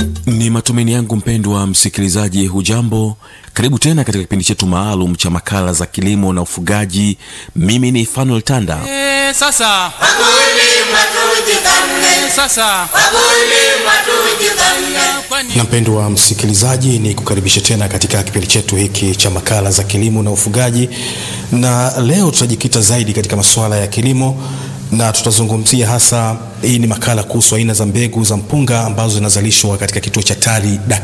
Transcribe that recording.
Ni matumaini yangu mpendwa msikilizaji, hujambo? Karibu tena katika kipindi chetu maalum cha makala za kilimo na ufugaji. Mimi ni Fanuel Tanda. Eh, sasa Wakulima tujithamini, sasa wakulima tujithamini. kwani na mpendwa msikilizaji ni kukaribisha tena katika kipindi chetu hiki cha makala za kilimo na ufugaji na leo tutajikita zaidi katika masuala ya kilimo na tutazungumzia hasa hii ni makala kuhusu aina za mbegu za mpunga ambazo zinazalishwa katika kituo cha tari